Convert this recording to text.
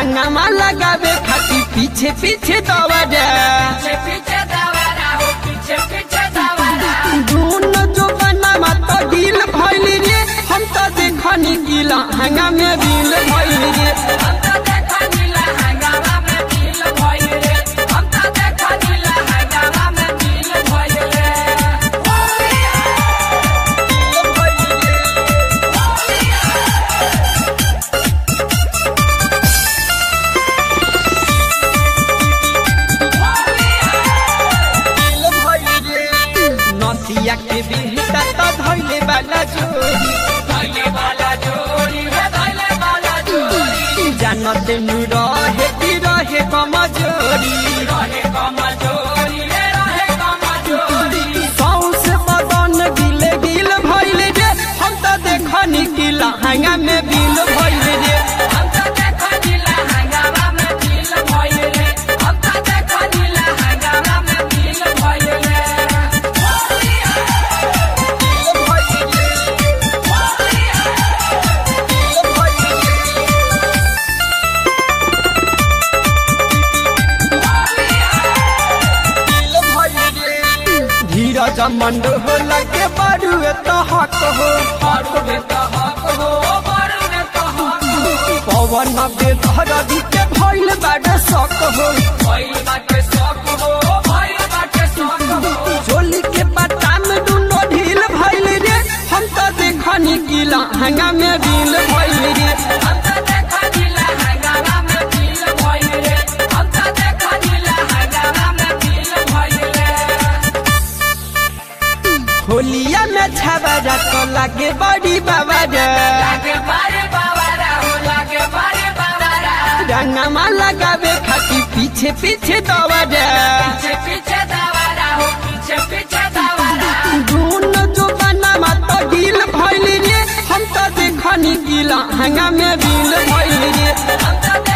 रंगमा लगावे खातिर पीछे पीछे दौड़ा पीछे पीछे दवारा हो पीछे पीछे दवारा धुन जो बनावा तो ढील भइल रे हम तो देखनी गिला हंगा में बिल भइल रे हम तो देखा नीला हंगामा में मिल भइल रे हम तो देखा नीला हंगामा में मिल भइल रे नसिया के बिहता तो धइले वाला जोड़ी धइले वाला जोड़ी रे धइले वाला जोड़ी जानते नु रहे कि रहे कमजोरी रहे कमजोरी रे रहे कमजोरी सौसे बदन गिले गिल भइल रे हम तो देखनी गिला हंगा में बिल भइल रे हम तो देखा नीला हंगामा में मिल भइल रे हम तो देखा नीला हंगामा में मिल भइल रे धीरज मंड हो लगे बड़ू तो हक हो हक में तो हक हो बर में तो हक हो पवन बेधर के भइल बाड़ सक हो भइल बाटे शौक हो भइल बाटे शौक हो झोली के पत्ता में दुनो ढील भइल रे हम तो देखनी गिला हंगा में बिल भइल रे हम तो देखा नीला हंगामा में मिल भइल रे हम तो देखा नीला हंगामा में मिल भइल रे होलिया में छबरा तो लागे बड़ी बाबा रे लागे बारे बाबारा हो लागे बारे बाबारा रंगमा लगावे खातिर पीछे पीछे दौड़ा पीछे पीछे दवारा हो पीछे पीछे दवारा धुन जो बनावा तो ढील भइल रे हम तो देखनी गिला हंगा में बिल भइल रे हम तो